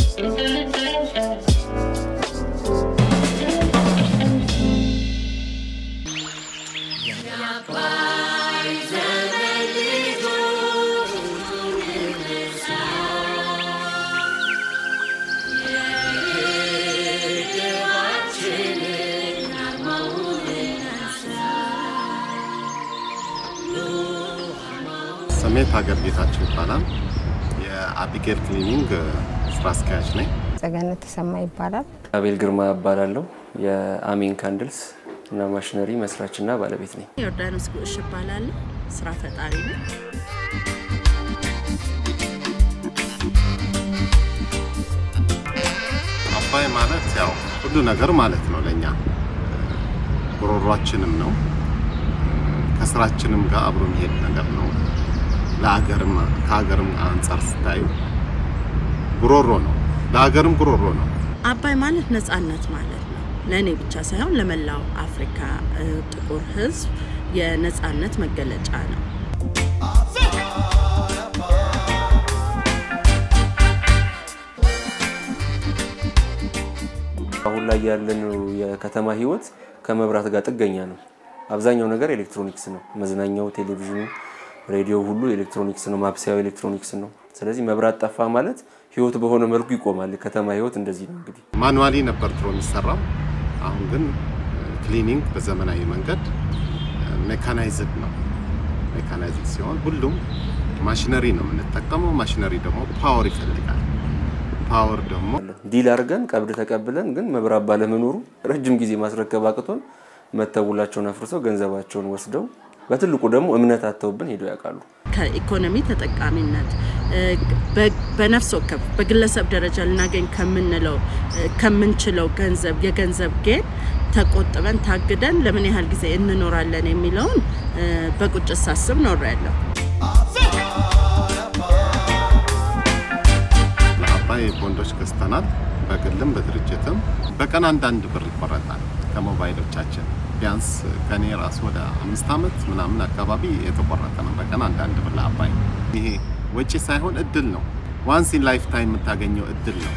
ስሜ ታገር ጌታቸው ይባላል። የአቢጌል ክሊኒንግ ስራ አስኪያጅ ነኝ። ጸገነት ተሰማ ይባላል። አቤል ግርማ እባላለሁ። የአሚን ካንድልስ እና ማሽነሪ መስራችና ባለቤት ነኝ። ዮርዳኖስ ጉዕሽ እባላለሁ። ስራ ፈጣሪ ነው። አባይ ማለት ያው ሁሉ ነገር ማለት ነው ለኛ ጉሮሯችንም ነው ከስራችንም ጋር አብሮ የሚሄድ ነገር ነው። ለሀገርም ከሀገርም አንጻር ስታዩ ጉሮሮ ነው፣ ለሀገርም ጉሮሮ ነው። አባይ ማለት ነጻነት ማለት ነው። ለእኔ ብቻ ሳይሆን ለመላው አፍሪካ እ፣ ጥቁር ሕዝብ የነጻነት መገለጫ ነው። አሁን ላይ ያለነው የከተማ ህይወት ከመብራት ጋር ጥገኛ ነው። አብዛኛው ነገር ኤሌክትሮኒክስ ነው። መዝናኛው፣ ቴሌቪዥኑ፣ ሬዲዮ ሁሉ ኤሌክትሮኒክስ ነው። ማብሰያው ኤሌክትሮኒክስ ነው። ስለዚህ መብራት ጠፋ ማለት ህይወት በሆነ መልኩ ይቆማል። የከተማ ህይወት እንደዚህ ነው እንግዲህ ማኑዋሊ ነበር ድሮ የሚሰራው። አሁን ግን ክሊኒንግ በዘመናዊ መንገድ ሜካናይዝድ ነው። ሜካናይዝድ ሲሆን ሁሉም ማሽነሪ ነው የምንጠቀመው። ማሽነሪ ደግሞ ፓወር ይፈልጋል። ፓወር ደግሞ ዲል አድርገን ቀብድ ተቀብለን ግን መብራት ባለመኖሩ ረጅም ጊዜ ማስረከብ አቅቶን መተውላቸውን አፍርሰው ገንዘባቸውን ወስደው በትልቁ ደግሞ እምነት አተውብን ሄደው ያውቃሉ። ከኢኮኖሚ ተጠቃሚነት እ፣ በ- በነፍስ ወከፍ በግለሰብ ደረጃ ልናገኝ ከምንለው እ፣ ከምንችለው ገንዘብ የገንዘብ ጌን ተቆጥበን ታግደን ለምን ያህል ጊዜ እንኖራለን የሚለውን እ፣ በቁጭት ሳስብ ኖሬያለሁ። ለአባይ ቦንዶች ገዝተናል። በግልም በድርጅትም በቀን አንዳንድ ብር ይቆረጣል ከሞባይሎቻችን። ቢያንስ ከኔ ራሱ ወደ አምስት ዓመት ምናምን አካባቢ የተቆረጠ ነው በቀን አንዳንድ ብር ለአባይ። ይሄ ወጪ ሳይሆን እድል ነው። ዋንስ ኢን ላይፍ ታይም የምታገኘው እድል ነው።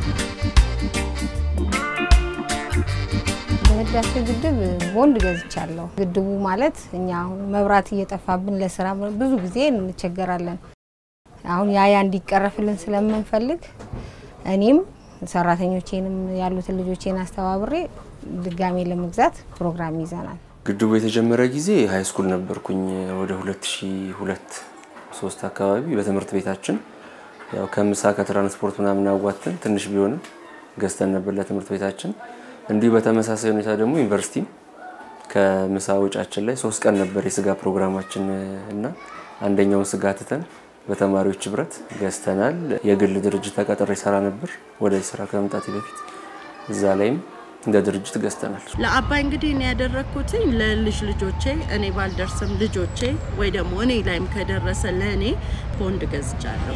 በህዳሴ ግድብ ቦንድ ገዝቻለሁ። ግድቡ ማለት እኛ አሁን መብራት እየጠፋብን ለስራ ብዙ ጊዜ እንቸገራለን። አሁን ያ ያ እንዲቀረፍልን ስለምንፈልግ እኔም ሰራተኞቼንም ያሉትን ልጆቼን አስተባብሬ ድጋሜ ለመግዛት ፕሮግራም ይዘናል። ግድቡ የተጀመረ ጊዜ ሀይ ስኩል ነበርኩኝ ወደ 2002 ሶስት አካባቢ በትምህርት ቤታችን ያው ከምሳ ከትራንስፖርት ምናምን አዋጥተን ትንሽ ቢሆንም ገዝተን ነበር ለትምህርት ቤታችን። እንዲሁ በተመሳሳይ ሁኔታ ደግሞ ዩኒቨርሲቲም ከምሳ ወጫችን ላይ ሶስት ቀን ነበር የስጋ ፕሮግራማችን እና አንደኛውን ስጋ ትተን በተማሪዎች ህብረት ገዝተናል። የግል ድርጅት ተቀጥሬ ሰራ ነበር ወደዚህ ስራ ከመምጣቴ በፊት እዛ ላይም እንደ ድርጅት ገዝተናል። ለአባይ እንግዲህ እኔ ያደረግኩትኝ ለልጅ ልጆቼ እኔ ባልደርስም ልጆቼ ወይ ደግሞ እኔ ላይም ከደረሰ ለእኔ ቦንድ ገዝቻለሁ።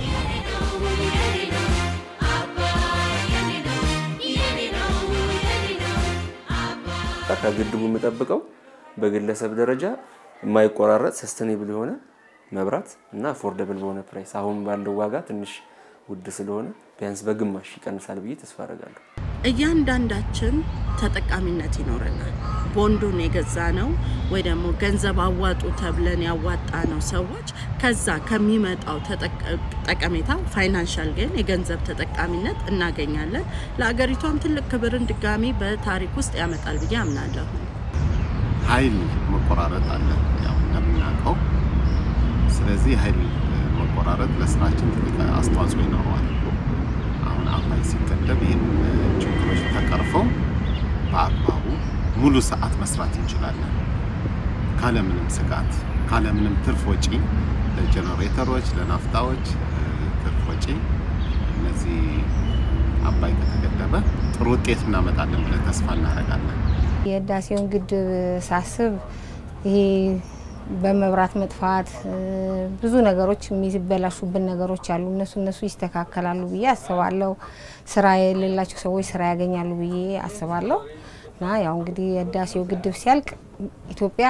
ከግድቡ የምጠብቀው በግለሰብ ደረጃ የማይቆራረጥ ሰስተኔብል የሆነ መብራት እና አፎርደብል በሆነ ፕራይስ አሁን ባለው ዋጋ ትንሽ ውድ ስለሆነ ቢያንስ በግማሽ ይቀንሳል ብዬ ተስፋ አደርጋለሁ። እያንዳንዳችን ተጠቃሚነት ይኖረናል። ቦንዱን የገዛ ነው ወይ ደግሞ ገንዘብ አዋጡ ተብለን ያዋጣ ነው ሰዎች ከዛ ከሚመጣው ተጠቀ- ጠቀሜታ ፋይናንሻል ግን የገንዘብ ተጠቃሚነት እናገኛለን። ለአገሪቷም ትልቅ ክብርን ድጋሚ በታሪክ ውስጥ ያመጣል ብዬ አምናለሁ። ኃይል መቆራረጥ አለ ያው እንደምናውቀው። ስለዚህ ኃይል መቆራረጥ ለስራችን ትልቅ አስተዋጽኦ ይኖረዋል። አሁን አባይ ሲገደብ ይህን ችግሮች ተቀርፈው በአግባቡ ሙሉ ሰዓት መስራት እንችላለን ካለምንም ስጋት ካለምንም ትርፍ ወጪ ለጀኔሬተሮች፣ ለናፍጣዎች እ፣ ትርፍ ወጪ እነዚህ አባይ ከተገደበ ጥሩ ውጤት እናመጣለን ብለን ተስፋ እናደርጋለን። የህዳሴውን ግድብ ሳስብ ይሄ በመብራት መጥፋት እ፣ ብዙ ነገሮች የሚበላሹብን ነገሮች አሉ። እነሱ እነሱ ይስተካከላሉ ብዬ አስባለሁ። ስራ የሌላቸው ሰዎች ስራ ያገኛሉ ብዬ አስባለሁ። እና ያው እንግዲህ የህዳሴው ግድብ ሲያልቅ ኢትዮጵያ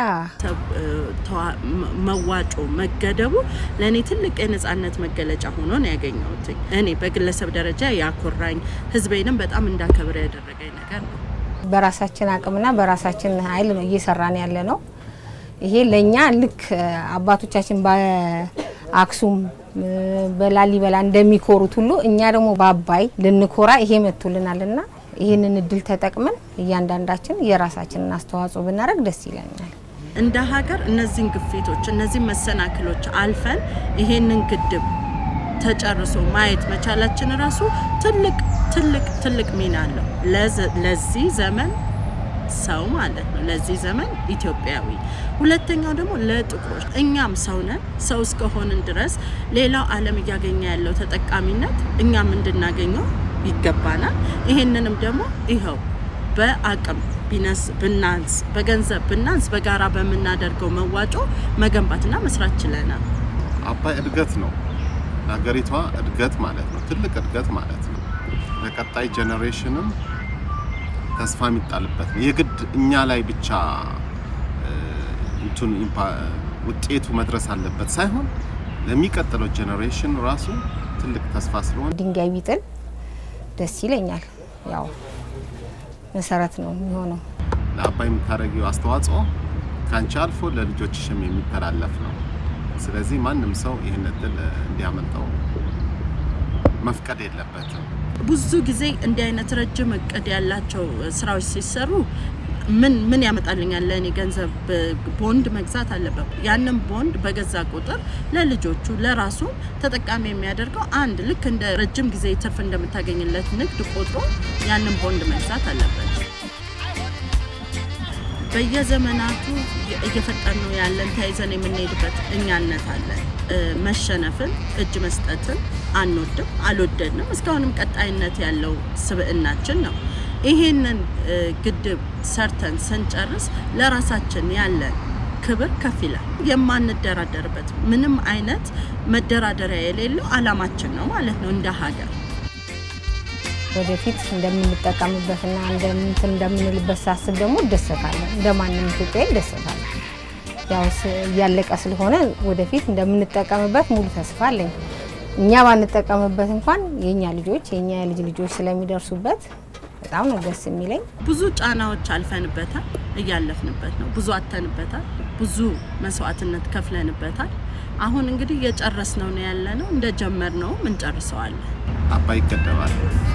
መዋጮ መገደቡ ለእኔ ትልቅ የነጻነት መገለጫ ሆኖ ነው ያገኘሁት። እኔ በግለሰብ ደረጃ ያኮራኝ፣ ህዝቤንም በጣም እንዳከብር ያደረገኝ ነገር ነው። በራሳችን አቅምና በራሳችን ኃይል ነው እየሰራን ያለ ነው። ይሄ ለእኛ ልክ አባቶቻችን በአክሱም በላሊበላ እንደሚኮሩት ሁሉ እኛ ደግሞ በአባይ ልንኮራ ይሄ መጥቶልናልና ይህንን እድል ተጠቅመን እያንዳንዳችን የራሳችንን አስተዋጽኦ ብናደርግ ደስ ይለኛል። እንደ ሀገር እነዚህን ግፊቶች እነዚህን መሰናክሎች አልፈን ይሄንን ግድብ ተጨርሶ ማየት መቻላችን ራሱ ትልቅ ትልቅ ትልቅ ሚና አለው ለዚህ ዘመን ሰው ማለት ነው፣ ለዚህ ዘመን ኢትዮጵያዊ። ሁለተኛው ደግሞ ለጥቁሮች እኛም ሰው ነን። ሰው እስከሆንን ድረስ ሌላው ዓለም እያገኘ ያለው ተጠቃሚነት እኛም እንድናገኘው ይገባናል። ይሄንንም ደግሞ ይኸው በአቅም ቢነስ ብናንስ በገንዘብ ብናንስ በጋራ በምናደርገው መዋጮ መገንባትና መስራት ችለናል። አባይ እድገት ነው፣ ሀገሪቷ እድገት ማለት ነው፣ ትልቅ እድገት ማለት ነው። ለቀጣይ ጄኔሬሽንም ተስፋ የሚጣልበት ነው። የግድ እኛ ላይ ብቻ እንትኑ ውጤቱ መድረስ አለበት ሳይሆን ለሚቀጥለው ጄኔሬሽን ራሱ ትልቅ ተስፋ ስለሆነ ድንጋይ ቢጥል ደስ ይለኛል። ያው መሰረት ነው የሚሆነው። ለአባይ የምታደርጊው አስተዋጽኦ ከአንቺ አልፎ ለልጆችሽም የሚተላለፍ ነው። ስለዚህ ማንም ሰው ይህን እድል እንዲያመልጠው መፍቀድ የለበትም። ብዙ ጊዜ እንዲህ አይነት ረጅም እቅድ ያላቸው ስራዎች ሲሰሩ ምን ምን ያመጣልኛል ለእኔ ገንዘብ ቦንድ መግዛት አለበት። ያንን ቦንድ በገዛ ቁጥር ለልጆቹ ለራሱ ተጠቃሚ የሚያደርገው አንድ ልክ እንደ ረጅም ጊዜ ትርፍ እንደምታገኝለት ንግድ ቆጥሮ ያንን ቦንድ መግዛት አለበት። በየዘመናቱ እየፈጠኑ ያለን ተያይዘን የምንሄድበት እኛነት አለን። መሸነፍን እጅ መስጠትን አንወድም፣ አልወደድንም። እስካሁንም ቀጣይነት ያለው ስብዕናችን ነው። ይሄንን ግድብ ሰርተን ስንጨርስ ለራሳችን ያለን ክብር ከፍ ይላል። የማንደራደርበት ምንም አይነት መደራደሪያ የሌለው አላማችን ነው ማለት ነው እንደ ሀገር ወደፊት እንደምንጠቀምበትና እንደምንትን እንደምንልበት ሳስብ ደግሞ እደሰታለን። እንደማንም ኢትዮጵያ እደሰታለን። ያው እያለቀ ስለሆነ ወደፊት እንደምንጠቀምበት ሙሉ ተስፋ አለኝ። እኛ ባንጠቀምበት እንኳን የእኛ ልጆች የእኛ የልጅ ልጆች ስለሚደርሱበት በጣም ነው ደስ የሚለኝ። ብዙ ጫናዎች አልፈንበታል፣ እያለፍንበት ነው። ብዙ አተንበታል፣ ብዙ መስዋዕትነት ከፍለንበታል። አሁን እንግዲህ እየጨረስነው ነው ያለ ነው። እንደጀመርነውም እንጨርሰዋለን። አባይ ይገደባል።